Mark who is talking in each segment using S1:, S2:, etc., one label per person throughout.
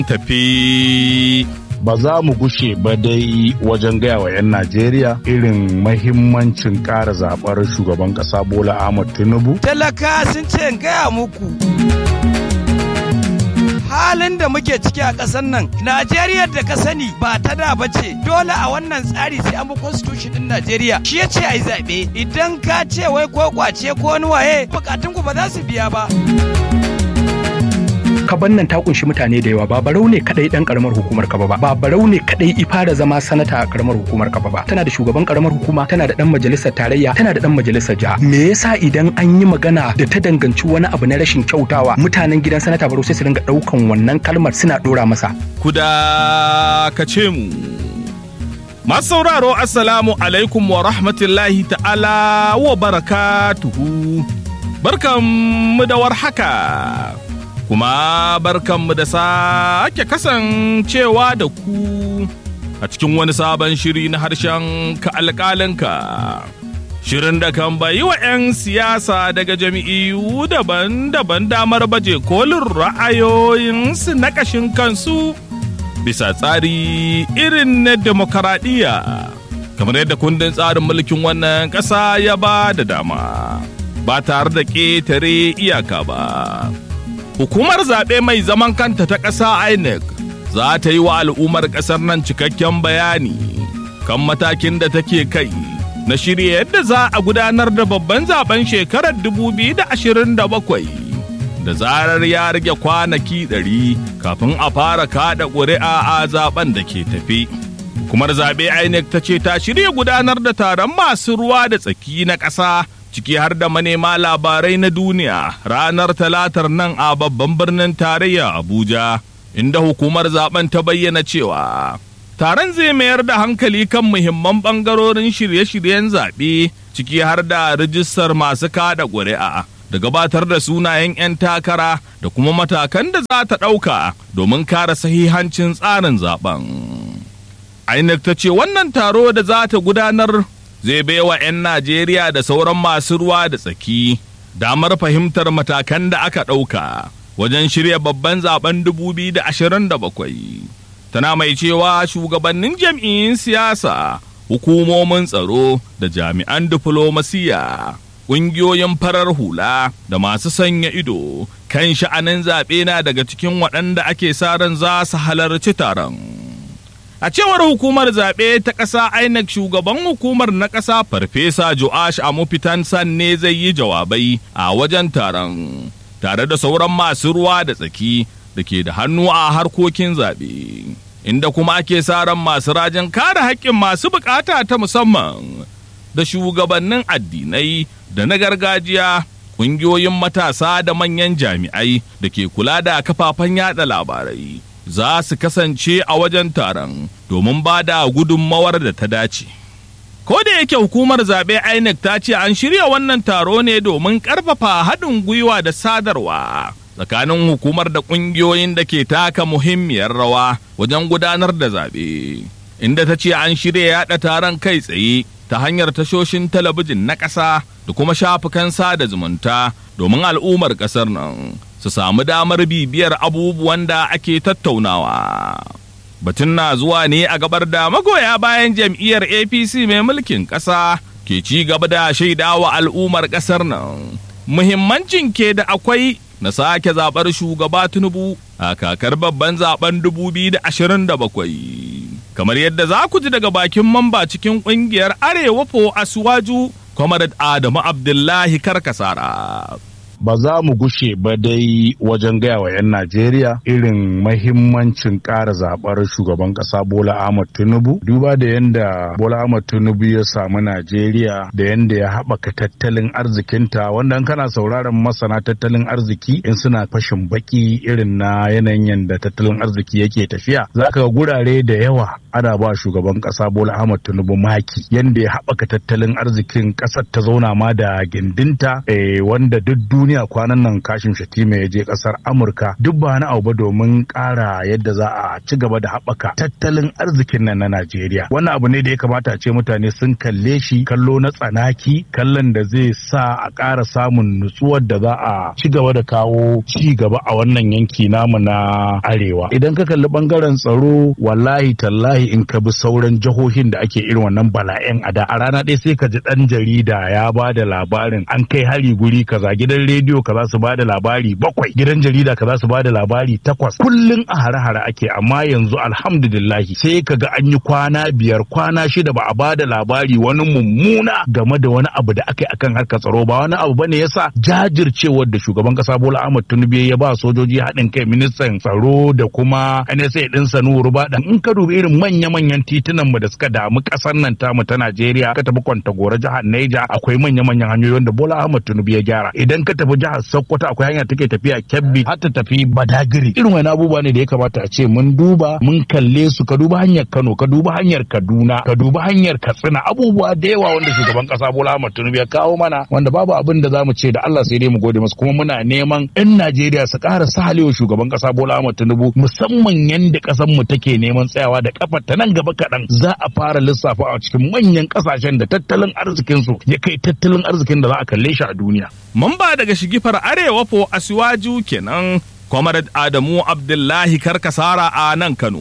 S1: tafi.
S2: ba za mu gushe ba dai wajen gaya wa 'yan Najeriya irin mahimmancin ƙara zaɓar shugaban ƙasa Bola Ahmad Tinubu.
S3: Talaka sun ce in gaya muku. Halin da muke ciki a ƙasar nan, Najeriya da ka sani ba ta da ba ce, dole a wannan tsari sai an bi constitution ɗin Najeriya. Shi ya ce a yi zaɓe, idan ka ce wai ko kwace ko wani waye, bukatunku ba za su biya ba.
S4: kaban nan ta kunshi mutane da yawa ba barau ne kadai dan karamar hukumar kaba ba ba barau ne kadai ifara zama sanata a karamar hukumar kaba ba tana da shugaban karamar hukuma tana da dan majalisar tarayya tana da dan majalisar jiha me yasa idan an yi magana da ta danganci wani abu na rashin kyautawa mutanen gidan sanata barau sai su dinga daukan wannan kalmar suna dora masa
S1: Kuda ka ce mu. Masu sauraro Assalamu alaikum wa rahmatullahi ta'ala wa barakatuhu. Barkanmu da warhaka. Kuma barkanmu da sake kasancewa da ku a cikin wani sabon shiri na harshen ka alƙalinka. Shirin da kan bayi wa 'yan siyasa daga jami'iyu daban-daban damar baje kolin ra'ayoyinsu na ƙashin kansu bisa tsari irin na demokaradiyya kamar yadda kundin tsarin mulkin wannan ƙasa ya ba da dama ba tare da ƙetare iyaka ba. Hukumar zaɓe mai zaman kanta ta ƙasa INEC za ta yi wa al'ummar ƙasar nan cikakken bayani kan matakin da take kai. na shirya yadda za a gudanar da babban zaben shekarar 2027 da zarar ya rage kwanaki 100 kafin a fara kada ƙuri'a a zaben da ke tafi. Hukumar zaɓe INEC ta ce ta shirya gudanar da taron masu ruwa da tsaki na ƙasa ciki har da manema labarai na duniya ranar talatar nan a babban birnin tarayya Abuja inda hukumar zaben ta bayyana cewa taron zai mayar da hankali kan muhimman ɓangarorin shirye-shiryen zaɓe ciki har da rijistar masu kada ƙuri'a da gabatar da sunayen 'yan takara da kuma matakan da za ta ɗauka domin kare sahihancin tsarin zaben. INEC ta ce wannan taro da za ta gudanar zai baiwa 'yan Najeriya da sauran masu ruwa da tsaki damar fahimtar matakan da aka ɗauka wajen shirya babban zaben 2027. tana mai cewa shugabannin jam'iyyun siyasa hukumomin tsaro da jami'an diflomasiya ƙungiyoyin farar hula da masu sanya ido kan sha'anin zaɓe na daga cikin waɗanda ake sa ran za su halarci taron a cewar hukumar zaɓe ta ƙasa inec shugaban hukumar na ƙasa farfesa joash amufitan san ne zai yi jawabai a wajen taron tare da sauran masu ruwa da tsaki da ke da hannu a harkokin zaɓe, inda kuma ake sa ran masu rajin kare haƙƙin masu buƙata ta musamman da shugabannin addinai da na gargajiya, ƙungiyoyin matasa da manyan jami'ai da ke kula da kafafen yada labarai. Za su kasance a wajen taron domin ba da gudunmawar da ta dace. Ko da yake hukumar zaɓe INEC ta ce an shirya wannan taro ne domin ƙarfafa haɗin gwiwa da sadarwa. tsakanin hukumar da ƙungiyoyin da ke taka muhimmiyar rawa wajen gudanar da zaɓe inda ta ce an shirya yaɗa taron kai tsaye ta hanyar tashoshin talabijin na ƙasa da kuma shafukan sada zumunta domin al'ummar ƙasar nan su samu damar bibiyar abubuwan da ake tattaunawa. Batun na zuwa ne a gabar da magoya bayan jam'iyyar APC mai mulkin ƙasa ke ci gaba da shaidawa al'ummar ƙasar nan. Muhimmancin ke da akwai na sake zaɓar shugaba Tinubu a kakar babban zaben 2027. Kamar yadda za ku ji daga bakin mamba cikin ƙungiyar Arewa fo Asuwaju, Comrade Adamu Abdullahi Karkasara.
S2: ba za mu gushe ba dai wajen gaya wa 'yan Najeriya irin mahimmancin ƙara zaɓar shugaban ƙasa Bola Ahmad Tinubu. Duba da yadda Bola Ahmad Tinubu ya samu Najeriya da yadda ya haɓaka tattalin arzikinta wanda in kana sauraron masana tattalin arziki in suna fashin baki irin na yanayin yadda tattalin arziki yake tafiya. Za ka ga gurare da yawa ana ba shugaban kasa Bola Ahmad Tinubu maki yanda ya haɓaka tattalin arzikin ƙasar ta zauna ma da gindinta eh, wanda duk duniya kwanan nan kashin shatima ya je ƙasar Amurka duk ba na abu ba domin ƙara yadda za a ci gaba da haɓaka tattalin arzikin nan na Najeriya wannan abu ne da ya kamata a ce mutane sun kalle shi kallo na tsanaki kallon da zai sa a ƙara samun nutsuwar da za a ci gaba da kawo ci gaba a wannan yanki namu na arewa idan ka kalli bangaren tsaro wallahi tallahi in ka bi sauran jihohin da ake irin wannan bala'in a da a rana ɗaya sai ka ji ɗan jarida ya ba da labarin an kai hari guri kaza gidan rediyo kaza su ba da labari bakwai gidan jarida kaza su ba da labari takwas kullum a hare-hare ake amma yanzu alhamdulillahi sai ka ga an yi kwana biyar kwana shida ba a ba da labari wani mummuna game da wani abu da aka yi akan harkar tsaro ba wani abu bane yasa jajircewar da shugaban kasa Bola Ahmad Tinubu ya ba sojoji haɗin kai ministan tsaro da kuma NSA din Sanu Ruba in ka dubi irin manya-manyan titunan mu da suka damu kasar nan tamu ta Najeriya ka tafi Kwantagora jihar Neja akwai manya-manyan hanyoyi wanda Bola Ahmad Tinubu ya gyara idan ka tafi jihar Sokoto akwai hanya take tafiya Kebbi har ta tafi Badagiri irin wani abubuwa ne da ya kamata a ce mun duba mun kalle su ka duba hanyar Kano ka duba hanyar Kaduna ka duba hanyar Katsina abubuwa da yawa wanda shugaban kasa Bola Ahmad Tinubu ya kawo mana wanda babu abin da zamu ce da Allah sai dai mu gode masa kuma muna neman 'yan Najeriya su ƙara sahalewa shugaban kasa Bola Ahmad Tinubu musamman yanda ƙasar mu take neman tsayawa da kafar ta nan gaba kaɗan za a fara lissafa a cikin manyan ƙasashen da tattalin arzikin su ya kai tattalin arzikin da za a kalle shi a duniya.
S1: Mamba daga shigifar Arewa fo Asiwaju kenan Comrade Adamu Abdullahi Karkasara a nan Kano.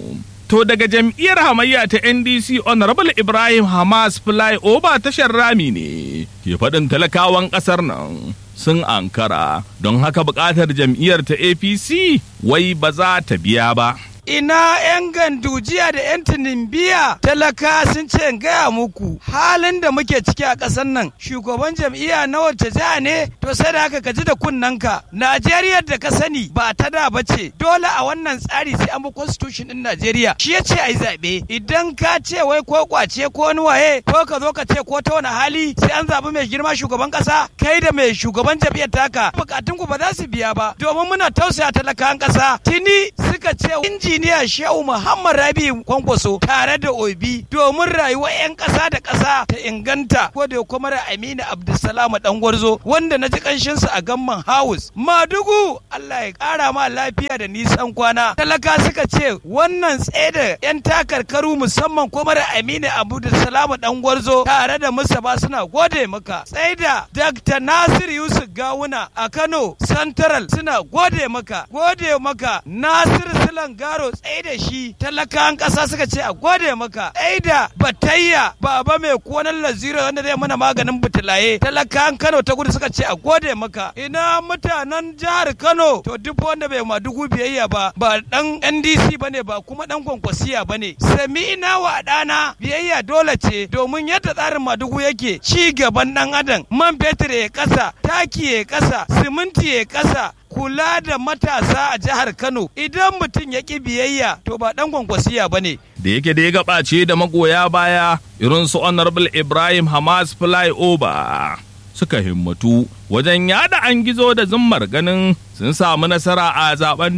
S1: To daga jam'iyyar hamayya ta NDC Honorable Ibrahim Hamas Flyover tashar rami ne ke faɗin talakawan ƙasar nan sun ankara don haka buƙatar jam'iyyar ta APC wai ba za ta biya ba.
S3: ina 'yan gandujiya da 'yan tunimbiya talaka sun ce in gaya muku halin da muke ciki a ƙasar nan shugaban jam'iyya na wacce jiha ne to sai da haka ka ji da kunnanka najeriya da ka sani ba ta da ba ce dole a wannan tsari sai an bi constitution din najeriya shi ya ce a yi zaɓe idan ka ce wai ko kwace ko wani waye ko ka zo ka ce ko ta wani hali sai an zaɓi mai girma shugaban ƙasa kai da mai shugaban jam'iyyar taka bukatun ku ba za su biya ba domin muna tausaya talakan ƙasa tuni suka ce inji injiniya Shehu Muhammad Rabi Kwankwaso tare da Obi domin rayuwar 'yan ƙasa da ƙasa ta inganta ko da kuma Aminu Abdulsalam Dangwarzo wanda na ji kanshin su a Gamman House. Madugu Allah ya ƙara ma lafiya da nisan kwana. Talaka suka ce wannan tsaye 'yan takarkaru musamman kuma Aminu Abdulsalam Dangwarzo tare da Mustapha suna gode maka. Tsaye da Dr. Nasir Yusuf Gawuna a Kano Central suna gode maka. Gode maka Nasir Silan Garo tsaye da shi talakan ƙasa suka ce a gode maka tsaye da batayya baba mai konan lazira wanda zai mana maganin butulaye talakan Kano ta gudu suka ce a gode maka ina mutanen jihar Kano to duk wanda bai madugu biyayya ba ba dan NDC bane ba kuma dan kwankwasiya bane sami ina wa dana biyayya dole ce domin yadda tsarin madugu yake ci gaban dan adam man fetur ya kasa taki ya kasa siminti ya kasa kula da matasa a jihar Kano idan mutum ya ƙi biyayya to ba ɗan kwankwasiya ba ne.
S1: Da yake da ya gabace da magoya baya irin su Honorable Ibrahim Hamas Flyover suka himmatu wajen yada an gizo da zummar ganin sun samu nasara a zaben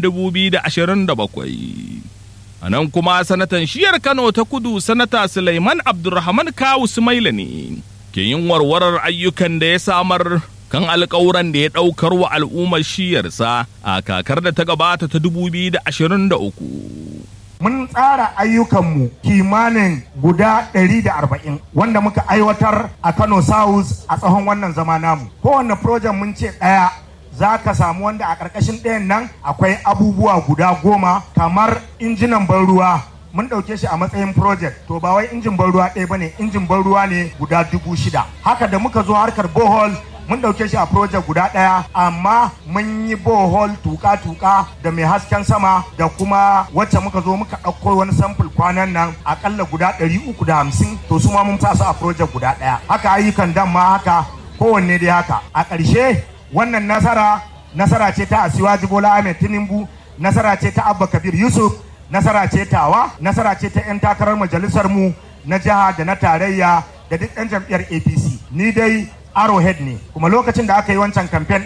S1: 2027. A nan kuma sanatan shiyar Kano ta kudu sanata Sulaiman Abdulrahman Kawu Sumaila ne ke yin warwarar ayyukan da ya samar kan alkawuran da ya ɗaukar wa al'ummar shiyarsa a kakar da ta gabata ta 2023.
S5: Mun tsara ayyukanmu kimanin guda 140 wanda muka aiwatar a Kano South a tsawon wannan zama namu. Kowane projen mun ce ɗaya za ka samu wanda a ƙarƙashin ɗayan nan akwai abubuwa guda goma kamar injinan ban ruwa mun ɗauke shi a matsayin project to ba wai injin ban ruwa ɗaya bane injin ban ruwa ne guda dubu shida haka da muka zo harkar bohol mun ɗauke shi a project guda ɗaya amma mun yi bohol tuka-tuka da mai hasken sama da kuma wacce muka zo muka ɗauko wani sample kwanan nan akalla guda ɗari uku da hamsin to su ma mun sa su a project guda ɗaya haka ayyukan dan ma haka kowanne dai haka a ƙarshe wannan nasara nasara ce ta asiwaji bola ahmed tinubu nasara ce ta abba kabir yusuf nasara ce tawa nasara ce ta 'yan takarar majalisar mu na jiha da na tarayya da duk 'yan jam'iyyar apc ni dai arrowhead ne kuma lokacin da aka yi wancan kamfen din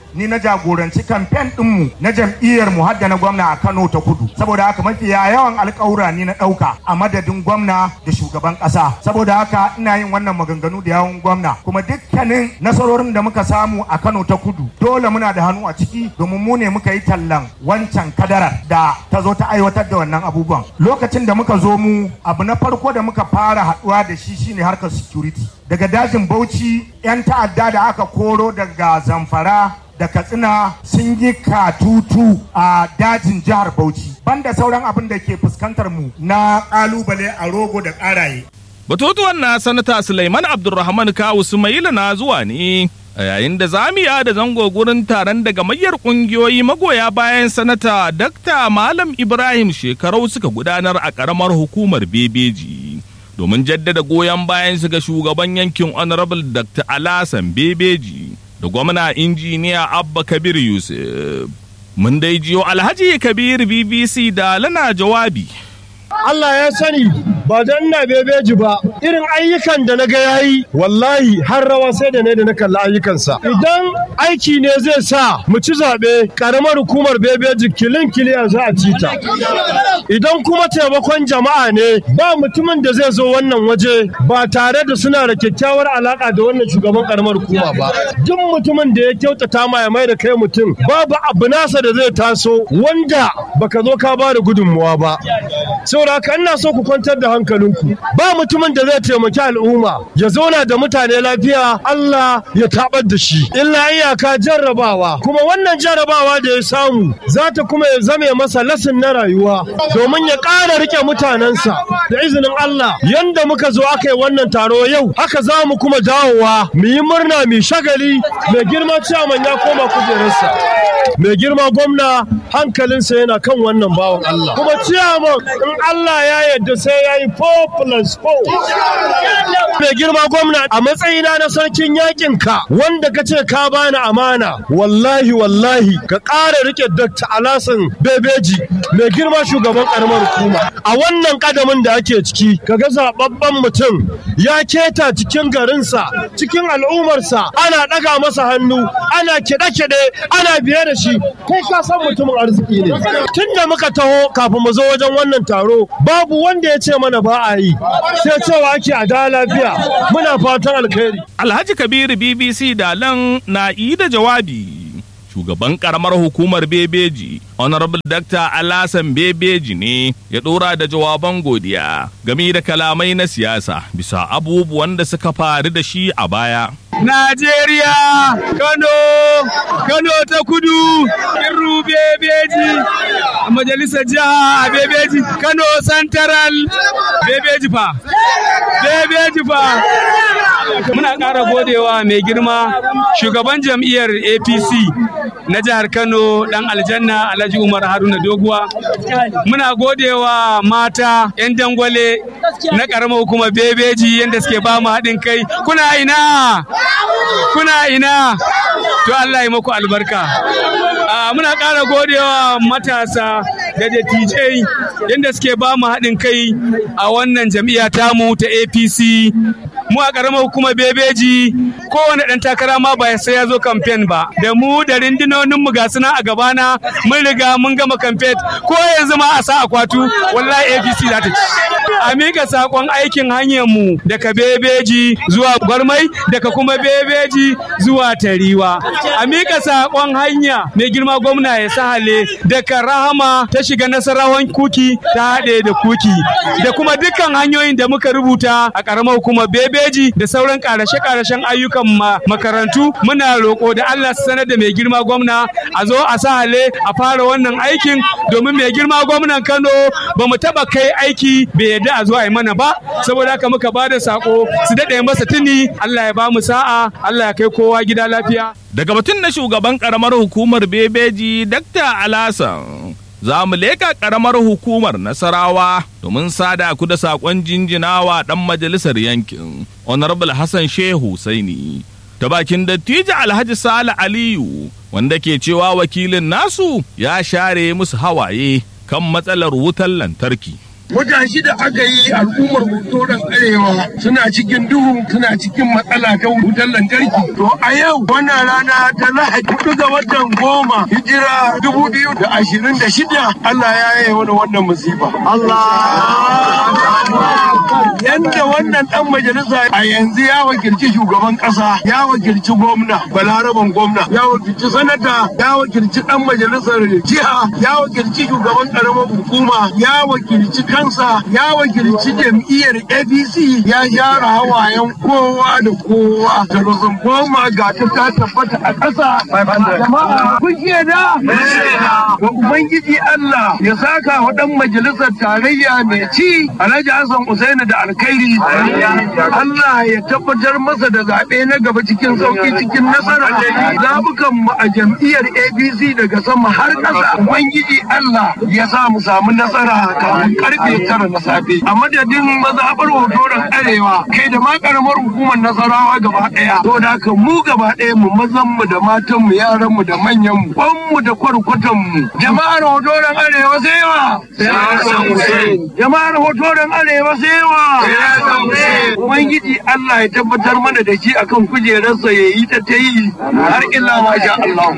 S5: ni na jagoranci kamfen ɗinmu na jam'iyyar mu hadda na gwamna a Kano ta kudu saboda haka mafi yawan alƙawura ni na ɗauka a madadin gwamna da shugaban ƙasa saboda haka ina yin wannan maganganu da yawun gwamna kuma dukkanin nasarorin da muka samu a Kano ta kudu dole muna da hannu a ciki domin mu ne muka yi tallan wancan kadarar da ta zo ta aiwatar da wannan abubuwan lokacin da muka zo mu abu na farko da muka fara haɗuwa da shi shine harkar security daga dajin bauchi 'yan ta'adda da aka koro daga zamfara da katsina sun yi katutu a dajin jihar bauchi banda sauran abin da ke fuskantar mu na kalubale a rogo da karaye
S1: Batutuwan na sanata Sulaiman Abdulrahman Kawu Sumaila na zuwa ne a yayin da zamiya da zango gurin taron daga mayar kungiyoyi magoya bayan sanata Dakta Malam Ibrahim shekarau suka gudanar a karamar hukumar Bebeji. Domin jaddada goyon bayan su ga shugaban yankin Honorable Dr. Alasan Bebeji da gwamna injiniya Abba Kabir Yusuf. Mun dai jiyo Alhaji Kabir BBC da lana jawabi.
S6: Allah ya sani ba dan na bebeji ba irin ayyukan da na ga yayi wallahi har rawa sai da ne da na kalli ayyukansa idan aiki ne zai sa mu ci zaɓe karamar hukumar bebeji kilin kiliya za a ci ta idan kuma taimakon jama'a ne ba mutumin da zai zo wannan waje ba tare da suna da kyakkyawar alaka da wannan shugaban karamar hukuma ba duk mutumin da ya kyautata ma ya mai da kai mutum babu abu nasa da zai taso wanda baka zo ka ba da gudunmuwa ba saboda haka ina so ku kwantar da hankalinku ba mutumin da zai taimaki al'umma ya zauna da mutane lafiya Allah ya tabar da shi illa iyaka jarrabawa kuma wannan jarrabawa da ya samu za ta kuma ya zame masa lasin na rayuwa domin ya ƙara rike mutanensa da izinin Allah yanda muka zo aka yi wannan taro yau haka za mu kuma dawowa mu yi murna mu shagali mai girma ciyaman ya koma kujerarsa mai girma gwamna hankalinsa yana kan wannan bawan Allah kuma ciyaman in Allah ya yarda sai ya yi 4 plus 4 mai girma gwamna a matsayina na sarkin yakin ka wanda ka ce ka bani amana wallahi wallahi ka ƙara rike Dr. Alasan Bebeji mai girma shugaban karamar hukuma a wannan kadamin da ake ciki kaga zababben mutum ya keta cikin garinsa cikin al'ummarsa ana ɗaga masa hannu ana kiɗe-kiɗe ana biye da shi kai ka san mutumin arziki ne tun da muka taho kafin mu zo wajen wannan taro babu wanda ya ce mana ba a yi sai cewa ake a da lafiya muna fatan alkhairi
S1: Alhaji Kabiru BBC Dalan na yi da jawabi. Shugaban karamar hukumar Bebeji, Honorable Dr. Alasan Bebeji ne ya ɗora da jawaban godiya game da kalamai na siyasa bisa abubuwan da suka faru da shi a baya.
S7: Najeriya, Kano, Kano ta kudu, Kirru Bebeji, a majalisar jiha a Bebeji, Kano Central, Bebeji fa, Bebeji fa. Muna ƙara godewa mai girma shugaban jam'iyyar APC na jihar Kano ɗan aljanna Alhaji Umar Haruna Doguwa. Muna godewa mata 'yan dangwale na ƙaramar hukumar Bebeji yadda suke ba mu haɗin kai. Kuna ina? kuna ina to Allah ya maku albarka muna ƙara godewa matasa da dattijai yadda suke ba mu haɗin kai a wannan jam'iyya tamu ta apc mu a ƙaramar hukumar bebeji kowane ɗan takara ma ba sai ya zo kamfen ba da mu da rindinonin mu ga suna a gabana mun riga mun gama kamfen ko yanzu ma a sa akwatu wallahi apc za ta ci a mika sakon aikin hanyar mu daga bebeji zuwa gwarmai daga kuma bebeji zuwa tariwa a mika sakon hanya mai girma gwamna ya sahale daga rahama ta shiga nasarawan kuki ta haɗe da kuki da kuma dukkan hanyoyin da muka rubuta a ƙaramar hukumar bebeji da sauran ƙarashe-ƙarashen ayyukan makarantu muna roƙo da Allah su sanar da mai girma gwamna a zo a sahale a fara wannan aikin domin mai girma gwamnan Kano ba mu taɓa kai aiki bai yadda a zo a yi mana ba saboda haka muka ba da sako su daɗe masa tuni Allah ya ba mu sa'a Allah ya kai kowa gida lafiya.
S1: Daga batun na shugaban karamar hukumar Bebeji Dr. Alasan za mu leka karamar hukumar Nasarawa domin sada ku da sakon jinjinawa ɗan majalisar yankin Honorable Hassan Shehu Saini. Ta bakin dattijo Alhaji Sale Aliyu wanda ke cewa wakilin nasu ya share musu hawaye kan matsalar wutar lantarki.
S8: wata shida aka yi al'ummar hotoron arewa suna cikin duhu suna cikin matsala ta wutar lantarki to a yau wannan rana ta lahadi hudu ga watan goma hijira dubu biyu da ashirin da shida Allah ya yi wani wannan musiba Allah yanda wannan dan majalisa a yanzu ya wakilci shugaban kasa ya wakilci gwamna balaraban gwamna ya wakilci sanata ya wakilci dan majalisar jiha ya wakilci shugaban karamar hukuma ya wakilci kansa ya wakilci jam'iyyar apc ya share hawayen kowa da kowa da rosun goma ga ta ta tabbata a ƙasa jama'a kun da ga ubangiji allah ya saka wa dan majalisar tarayya mai ci alhaji hassan usaini da alkhairi allah ya tabbatar masa da zaɓe na gaba cikin sauki cikin nasara zabukan mu a jam'iyyar apc daga sama har ƙasa ubangiji allah ya sa mu samu nasara kafin karfe tara na safe a madadin mazaɓar hotoron arewa kai da ma karamar hukumar nasarawa gaba ɗaya to da haka mu gaba ɗaya mu mazan mu da matan mu yaran mu da manyan mu kwan mu da kwarkwatan mu jama'ar hotoron arewa sai wa jama'ar hotoron arewa sai wa ubangiji Allah ya tabbatar mana da shi akan kujerarsa ya yi ta ta yi har illa masha Allah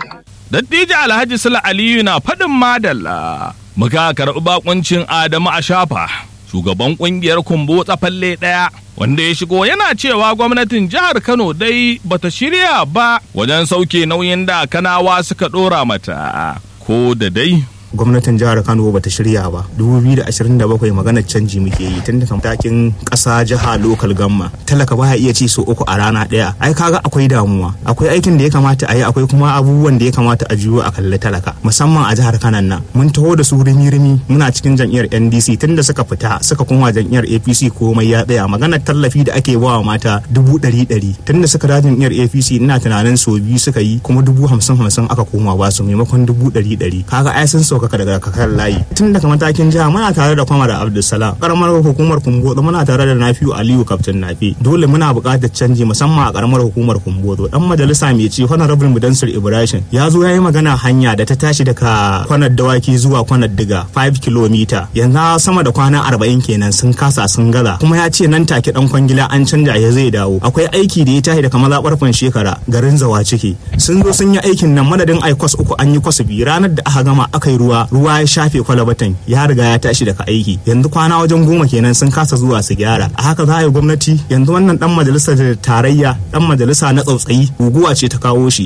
S1: Dattijo Alhaji Sula Aliyu na faɗin madalla. Muka karɓi bakuncin Adamu a shafa, shugaban ƙungiyar kumbo tsafalle ɗaya, wanda ya shigo yana cewa gwamnatin jihar Kano dai bata shirya ba wajen sauke nauyin da kanawa suka ɗora mata. Ko da dai
S9: gwamnatin jihar kano bata shirya ba 2027 maganar canji muke yi tun daga matakin ƙasa jiha lokal gamma talaka baya iya ci so uku a rana ɗaya ai kaga akwai damuwa akwai aikin da ya kamata a yi akwai kuma abubuwan da ya kamata a juyo a kalli talaka musamman a jihar kanan nan mun taho da su rimi rimi muna cikin jam'iyyar ndc tun da suka fita suka koma jam'iyyar apc komai ya tsaya maganar tallafi da ake bawa mata dubu ɗari ɗari tun da suka da jam'iyyar apc ina tunanin so biyu suka yi kuma dubu hamsin hamsin aka koma ba su maimakon dubu ɗari ɗari kaga ai sun sauka ɗaukaka daga kakar layi tun daga matakin jiha muna tare da kwamar abdulsalam karamar hukumar kumbodo muna tare da nafiu aliyu kaftin nafi dole muna buƙatar canji musamman a karamar hukumar kumbodo dan majalisa mai ci honorable mudansir ibrahim ya zo ya yi magana hanya da ta tashi daga kwanar dawaki zuwa kwanar diga 5 km yanzu sama da kwana 40 kenan sun kasa sun gaza kuma ya ce nan take dan kwangila an canja ya zai dawo akwai aiki da ya tashi daga mazaɓar shekara garin zawa ciki sun zo sun yi aikin nan madadin ai kwas uku an yi kwas biyu ranar da aka gama aka yi ruwa ruwa ya shafe kwalabatan ya riga ya tashi daga aiki yanzu kwana wajen goma kenan sun kasa zuwa su gyara a haka za a yi gwamnati yanzu wannan dan majalisar tarayya dan majalisa na tsautsayi guguwa ce ta kawo shi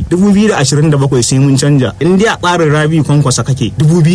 S9: 2027 sai mun canja in dai a tsarin rabi kwankwasa kake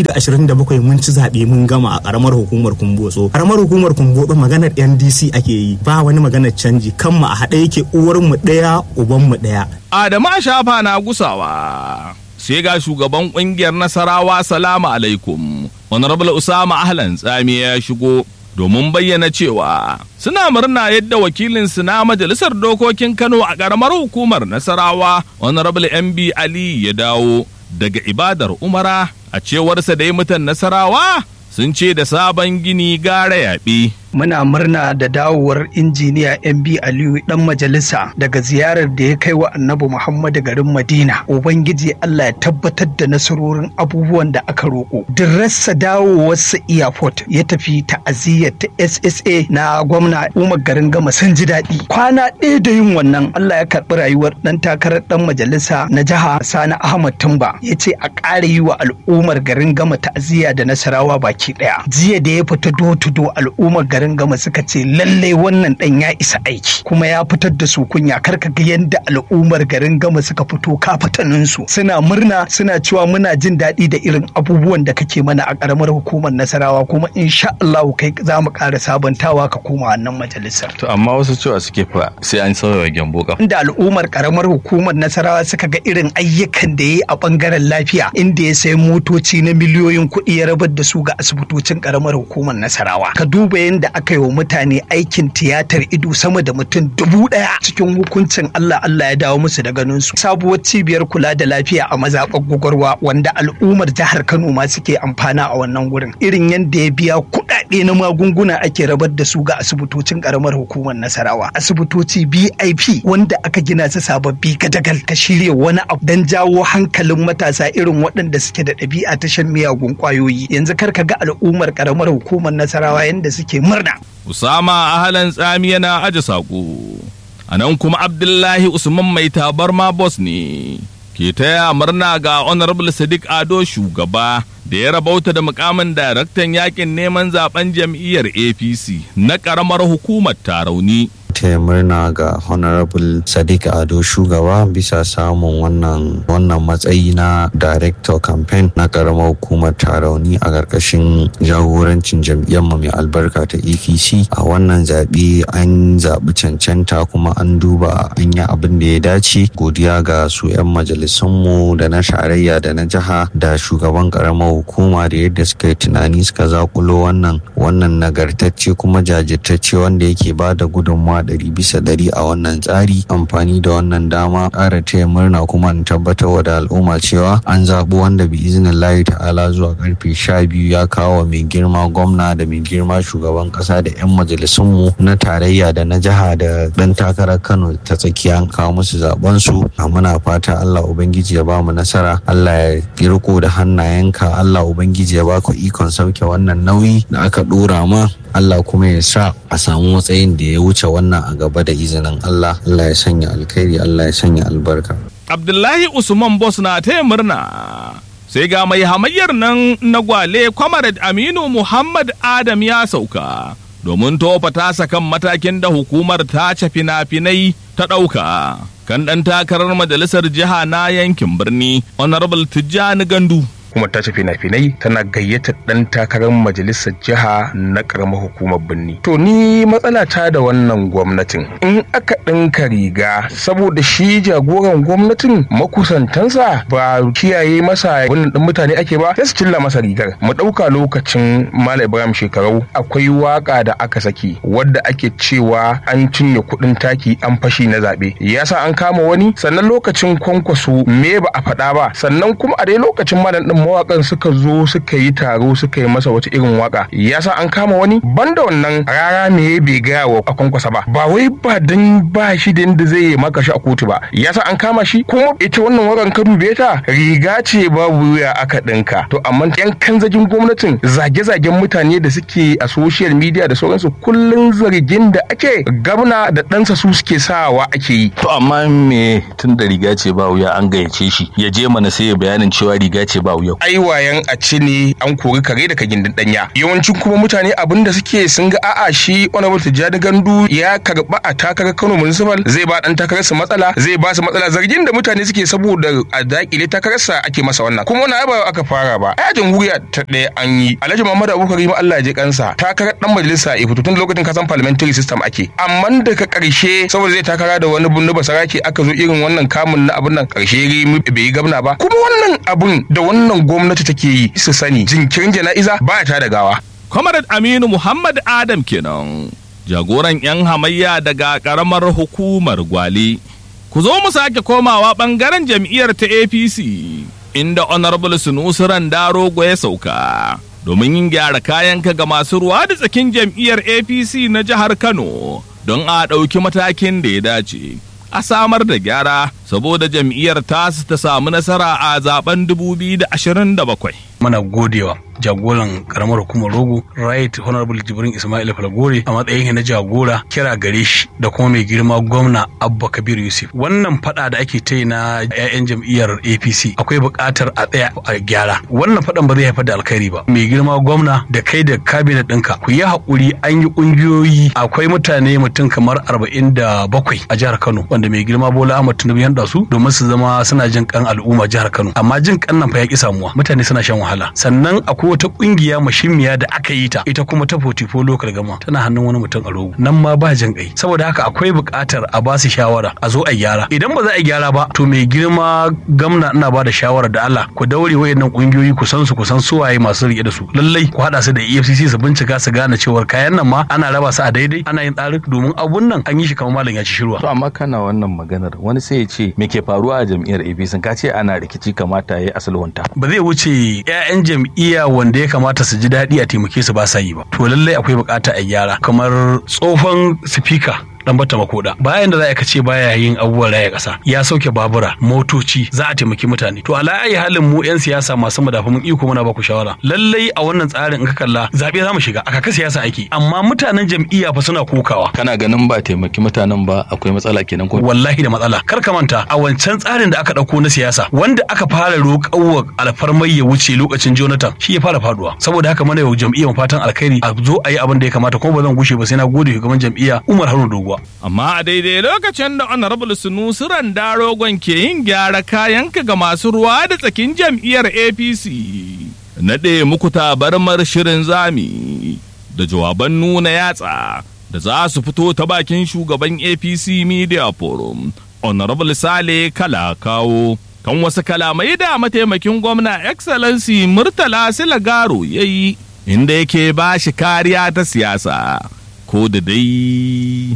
S9: 2027 mun ci zaɓe mun gama a karamar hukumar kumbotso karamar hukumar kumbotso maganar ndc ake yi ba wani maganar canji kanmu a haɗe yake uwarmu ɗaya ubanmu ɗaya
S1: Adamu a shafa na gusawa. sai ga shugaban kungiyar nasarawa salamu alaikum honorable usama ahlan tsami ya shigo domin bayyana cewa suna murna yadda wakilinsu na majalisar dokokin kano a ƙaramar hukumar nasarawa honorable mb ali ya dawo daga ibadar umara a cewarsa dai mutan nasarawa sun ce da sabon gini gara yaɓe.
S4: muna murna da dawowar injiniya MB Aliyu dan majalisa daga ziyarar da ya kai wa Annabi Muhammadu garin Madina. Ubangiji Allah ya tabbatar da nasarorin abubuwan da aka roƙo. Dirrasa dawowarsa airport ya tafi ta'aziyyar ta SSA na gwamna Umar garin Gama sun ji daɗi. Kwana ɗaya da yin wannan Allah ya karɓi rayuwar ɗan takarar ɗan majalisa na jiha Sani Ahmad Tumba ya ce a ƙara yi wa al'ummar garin Gama ta'aziyya da Nasarawa baki ɗaya. Jiya da ya fita do to do al'ummar garin garin gama suka ce lalle wannan dan ya isa aiki kuma ya fitar da su kunya karka ga yadda al'ummar garin gama suka fito kafatanin su suna murna suna cewa muna jin daɗi da irin abubuwan da kake mana a karamar hukumar nasarawa kuma insha Allah kai za mu ƙara sabantawa ka koma wannan majalisar
S10: to amma wasu cewa suke fa sai an sauya gyambo ka
S4: inda al'ummar karamar hukumar nasarawa suka ga irin ayyukan da ya yi a bangaren lafiya inda ya sayi motoci na miliyoyin kuɗi ya rabar da su ga asibitocin karamar hukumar nasarawa ka duba yadda aka yi wa mutane aikin tiyatar ido sama da mutum dubu ɗaya cikin hukuncin Allah Allah ya dawo musu da ganin su sabuwar cibiyar kula da lafiya a mazaɓar gwagwarwa wanda al'ummar jihar Kano ma suke amfana a wannan gurin irin yadda ya biya kuɗaɗe
S11: kuɗaɗe na magunguna ake rabar da su ga asibitocin karamar hukumar nasarawa asibitoci bip wanda aka gina su sababbi gadagal ka shirya wani abu don jawo hankalin matasa irin waɗanda suke da ɗabi'a ta shan miyagun ƙwayoyi yanzu kar ka ga al'ummar karamar hukumar nasarawa yanda suke murna
S1: Usama Ahalan Tsami yana aje saƙo. A nan kuma Abdullahi Usman mai tabarma boss ne. Ke taya murna ga Honorable Sadiq Ado shugaba da ya rabauta da mukamin daraktan yakin neman zaben jam'iyyar APC na ƙaramar hukumar Tarauni.
S12: taya murna ga honorable sadiq ado shugaba bisa samun wannan wannan matsayi na director campaign na karamar hukumar tarauni a ƙarƙashin jagorancin jam'iyyar mai albarka ta apc a wannan zaɓe an zaɓi cancanta kuma an duba an yi abin da ya dace godiya ga su 'yan majalisunmu da na tarayya da na jiha da shugaban karamar hukuma da yadda suka yi tunani suka zakulo wannan wannan nagartacce kuma jajirtacce wanda yake ba da gudunmawa ɗari bisa ɗari a wannan tsari amfani da wannan dama ƙara taya murna kuma in tabbatar da al'umma cewa an zaɓi wanda bi izinin layi ta'ala zuwa karfe sha biyu ya kawo mai girma gwamna da mai girma shugaban ƙasa da 'yan majalisunmu na tarayya da na jiha da ɗan takarar kano ta tsakiya an kawo musu zaɓen su a muna fata allah ubangiji ya bamu nasara allah ya riko da hannayenka allah ubangiji ya baka ikon sauke wannan nauyi da aka ɗora ma Allah kuma ya sa a samu matsayin da ya wuce wannan a gaba da izinin Allah Allah ya sanya alkhairi Allah ya sanya albarka
S1: Abdullahi Usman Boss na taya murna. Sai ga mai hamayyar nan na gwale Comrade Aminu Muhammad Adam ya sauka. Domin tofa tasa kan matakin da hukumar tace fina-finai ta ɗauka. Kan ɗan takarar majalisar jiha na yankin birni, Honorable Tijjani Gandu.
S13: hukumar tace fina-finai tana gayyatar dan takarar majalisar jiha na karamar hukumar birni to ni matsala ta da wannan gwamnatin in aka ɗinka riga saboda shi jagoran gwamnatin makusantansa ba kiyaye masa wannan ɗin mutane ake ba sai su cilla masa rigar mu ɗauka lokacin malam ibrahim shekarau akwai waka da aka saki wadda ake cewa an cinye kuɗin taki an fashi na zaɓe yasa an kama wani sannan lokacin kwankwaso me ba a faɗa ba sannan kuma a dai lokacin malam ɗin mawakan suka zo suka yi taro suka yi masa wata irin waka yasa an kama wani banda wannan rara me bai gaya wa a kwankwasa ba ba wai ba dan ba shi da inda zai yi maka shi a kotu ba yasa an kama shi kuma ita wannan wakan ka dube ta riga ce babu wuya aka dinka to amma yan kanzagin gwamnatin zage-zagen mutane da suke a social media da sauransu kullun zargin da ake gabna da ɗansa su suke sawa ake yi
S10: to amma me tun da riga ce ba wuya an gayyace shi ya je mana sai ya bayanin cewa riga ce ba wuya
S13: ai wayan a ci ne an kori kare daga gindin danya yawancin kuma mutane abin da suke sun ga a'a shi honorable tijjani gandu ya karba a takarar kano municipal zai ba dan takarar su matsala zai ba su matsala zargin da mutane suke saboda a dakile takararsa ake masa wannan kuma wani ba aka fara ba ai jamhuriya ta ɗaya an yi alhaji muhammadu abubakar ma Allah ya ji kansa takarar dan majalisa ya fito tun lokacin kasan parliamentary system ake amma daga karshe saboda zai takara da wani bunnu basarake aka zo irin wannan kamun na abin nan karshe bai yi gabna ba kuma wannan abun da wannan gwamnati take yi su sani jinkirin jana'iza ba ta da gawa.
S1: Comrade Aminu Muhammad Adam kenan jagoran 'yan hamayya daga karamar hukumar Gwale. Ku zo mu sake komawa bangaren jam'iyyar ta APC inda Honorable Sunusi Randarogo ya sauka. Domin yin gyara kayanka ga masu ruwa da tsakin jam'iyyar APC na jihar Kano don a ɗauki matakin da ya dace. a samar da gyara saboda jam'iyyar tasu ta samu nasara a zaben 2027.
S14: Mana godewa jagoran karamar hukumar rogo right honorable jibrin ismail falgore a matsayin na jagora kira gare shi da kuma mai girma gwamna abba kabir yusuf wannan fada da ake ta na 'ya'yan jam'iyyar apc akwai buƙatar a tsaya a gyara wannan fadan ba zai haifar da alkhairi ba mai girma gwamna da kai da kabinet ɗinka ku yi haƙuri an yi ƙungiyoyi akwai mutane mutum kamar arba'in da bakwai a jihar kano wanda mai girma bola ahmad tinubu ya su domin su zama suna jin kan al'umma jihar kano amma jin kan nan fa ya ki samuwa mutane suna shan wahala sannan akwai wata kungiya mashimmiya da aka yi ta ita kuma ta fotifo lokal gama tana hannun wani mutum a rogo nan ma ba jin kai saboda haka akwai buƙatar a ba su shawara a zo a gyara idan ba za a gyara ba to mai girma gamna ina ba da shawara da Allah ku daure wayannan kungiyoyi ku san su ku san su waye masu rike da su lallai ku hada su da EFCC su bincika su gane cewar kayan nan ma ana raba su a daidai ana yin tsarin domin abun nan an yi shi kamar malam ya ci shirwa
S10: to amma kana wannan maganar wani sai ya ce me ke faruwa a jam'iyyar APC ka ce ana rikici kamata yayi asalwanta
S14: ba zai wuce 'ya'yan jam'iyya wanda ya kamata su ji daɗi a taimake su ba sa yi ba to lallai akwai bukata a gyara kamar tsohon sifika dan bata makoda bayan da za ka ce baya yin abubuwan raya kasa ya sauke babura motoci za a taimaki mutane to ala ayi halin mu yan siyasa masu madafa mun iko muna baku shawara lallai a wannan tsarin in ka kalla zabe za mu shiga a kaka siyasa ake amma mutanen jam'iyya fa suna kokawa
S10: kana ganin ba taimaki mutanen ba akwai matsala kenan ko
S14: wallahi da matsala kar ka manta a wancan tsarin da aka dauko na siyasa wanda aka fara roƙawa alfarmai ya wuce lokacin Jonathan shi ya fara faduwa saboda haka mana yau jam'iyyar fatan alkhairi a zo a yi abin da ya kamata kuma ba zan gushe ba sai na gode shugaban jam'iyya Umar Haruna Dogo
S1: Amma a daidai lokacin da Honorable Sunusi Randarogon ke yin gyara kayanka ga masu ruwa da tsakin jam'iyyar APC. Naɗe muku tabarmar shirin zami da jawaban nuna yatsa da za su fito ta bakin shugaban APC Media Forum, Honorable Sale Kalakawo. Kan wasu kalamai da mataimakin gwamna Excellency Murtala Silagaro ya yi, inda yake ba shi kariya ta siyasa, ko da dai.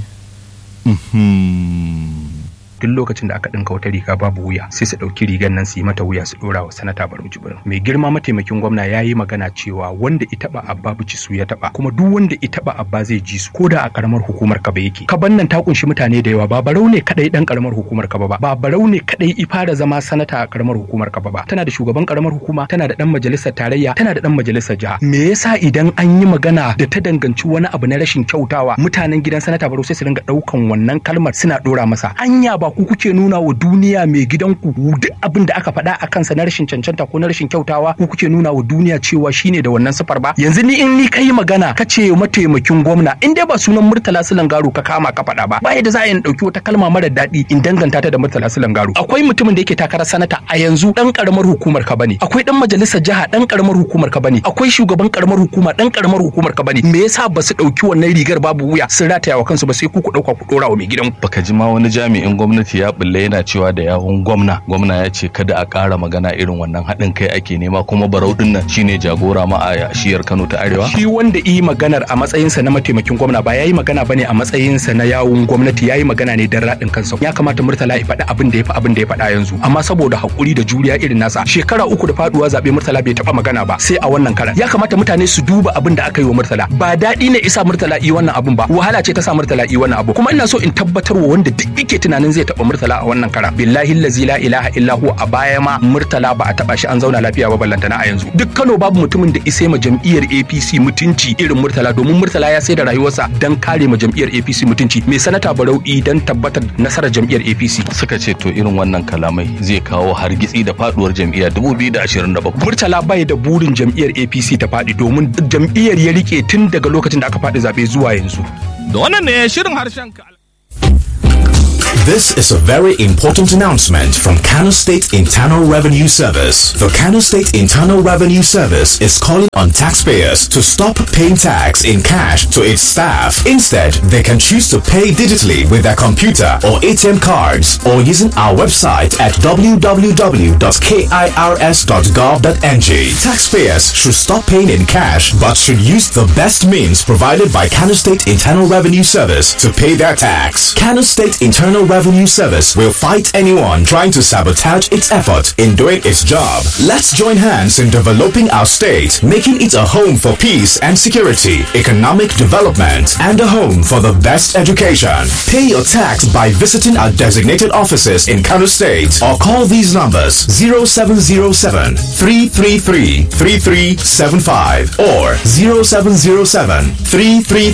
S4: duk lokacin da aka ɗinka wata riga babu wuya sai su ɗauki rigar nan su yi mata wuya su ɗora wa sanata barau jibrin mai girma mataimakin gwamna ya yi magana cewa wanda ita ba abba bici su ya taɓa kuma duk wanda ita ba abba zai ji su ko da a karamar hukumar kaba yake kaban nan ta kunshi mutane da yawa ba barau ne kadai dan karamar hukumar kaba ba ba barau ne kadai ifara zama sanata a karamar hukumar kaba ba tana da shugaban karamar hukuma tana da dan majalisar tarayya tana da dan majalisar jiha me yasa idan an yi magana da ta danganci wani abu na rashin kyautawa mutanen gidan sanata barau sai su dinga daukan wannan kalmar suna dora masa anya ba ku kuke nuna wa duniya mai gidanku duk abin da aka faɗa a kansa na rashin cancanta ko na rashin kyautawa ku kuke nuna wa duniya cewa shine da wannan sifar ba yanzu ni in ni kai magana ka ce mataimakin gwamna in dai ba sunan murtala silangaro ka kama ka faɗa ba ba yadda za a yi ɗauki wata kalma mara daɗi in danganta ta da murtala silangaro akwai mutumin da yake takarar sanata a yanzu dan karamar hukumar ka bane akwai dan majalisar jiha dan karamar hukumar ka bane akwai shugaban karamar hukuma dan karamar hukumar ka bane me yasa ba su ɗauki wannan rigar babu wuya sun rataya wa kansu ba sai ku ku ɗauka ku ɗora wa mai gidanku
S10: baka ji ma wani jami'in gwamnati ya bulle yana cewa da yawun gwamna gwamna ya ce kada a ƙara magana irin wannan haɗin kai ake nema kuma barau din nan shine jagora ma a shiyar Kano ta Arewa
S4: shi wanda yi maganar a matsayinsa na mataimakin gwamna ba yayi magana bane a matsayinsa na yawun gwamnati yayi magana ne dan raɗin kansa ya kamata Murtala ya faɗi abin da ya fi abin da ya faɗa yanzu amma saboda hakuri da juriya irin nasa shekara uku da faduwa zabe Murtala bai taɓa magana ba sai a wannan karan ya kamata mutane su duba abin da aka yi wa Murtala ba daɗi ne isa Murtala yi wannan abin ba wahala ce ta sa Murtala yi wannan abu kuma ina so in tabbatar wa wanda duk yake tunanin zai taɓa Murtala a wannan kara billahi allazi la ilaha illa huwa a baya ma murtala ba a taba shi an zauna lafiya ba ballantana a yanzu duk Kano babu mutumin da isai ma jam'iyyar APC mutunci irin murtala domin murtala ya sai da rayuwarsa dan kare ma jam'iyyar APC mutunci mai sanata Barau dan tabbatar nasarar jam'iyyar APC
S10: suka ce to irin wannan kalamai zai kawo hargitsi da faduwar jam'iyyar 2027
S4: murtala bai da burin jam'iyyar APC ta faɗi domin jam'iyyar ya rike tun daga lokacin da aka faɗi zabe zuwa yanzu
S1: da wannan ne shirin harshen ka
S15: This is a very important announcement from Kano State Internal Revenue Service. The Kano State Internal Revenue Service is calling on taxpayers to stop paying tax in cash to its staff. Instead, they can choose to pay digitally with their computer or ATM cards or using our website at www.kirs.gov.ng. Taxpayers should stop paying in cash but should use the best means provided by Kano State Internal Revenue Service to pay their tax. Kano State Internal Revenue Service will fight anyone trying to sabotage its effort in doing its job. Let's join hands in developing our state, making it a home for peace and security, economic development, and a home for the best education. Pay your tax by visiting our designated offices in Kano State or call these numbers 0707 333 3375 or 0707 333